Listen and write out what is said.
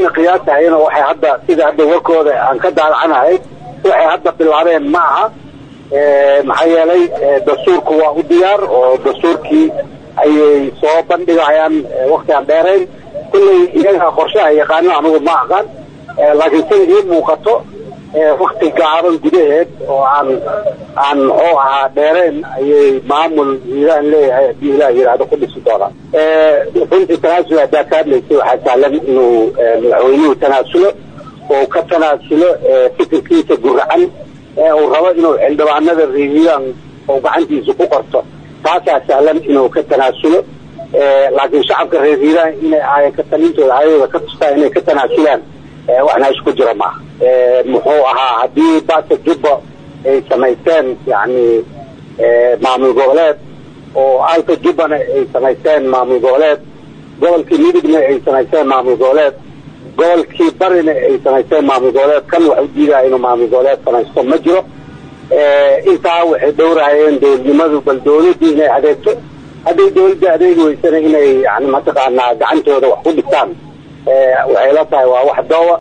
aniga qiyaasahayna waxay hadda sida hadda warkooda aan ka daalacanahay waxay hadda bilaabeen ma aha maxaa yeelay dastuurku waa u diyaar oo dastuurkii ayay soo bandhigayaan wakti aan dheerayn kulley iyaga qorshaha yaqaano anigu ma aqaan laakiin sida ii muuqato wakti gaaban gudaheed oo aan aan muxuu ahaa dheereen ayay maamul hiiraan leeyahay haddii ilaah yidhaahdo ku dhisi doonaan runtii tanaasul haddaa ka hadlaysay waxaa sahlan inuu madaxweynuhu tanaasulo oo ka tanaasulo fikirkiisa guracan ee uu rabo inuu xildhibaanada reehiiraan oo gacantiisa ku qorto taasaa sahlan inuu ka tanaasulo laakiin shacabka reer hiiraan inay ahayen ka talintooda ayadooda ka tustaan inay ka tanaasulaan waxna isku jira maaha muxuu ahaa haddii basa jubba ay samaysteen yani maamul goboleed oo alka jubbana ay samaysteen maamul goboleed gobolkii midigna ay samaysteen maamul goboleed gobolkii barina ay samaysteen maamul goboleed kan wax u diidaya inuu maamul goboleed samaysto ma jiro intaa waxay dhowrahayeen dowladnimadu bal dowladdii inay adeegto hadday dowladda adeegi weysana inay yani mataqaanaa gacantooda wax ku dhistaan waxay la tahay waa wax doowa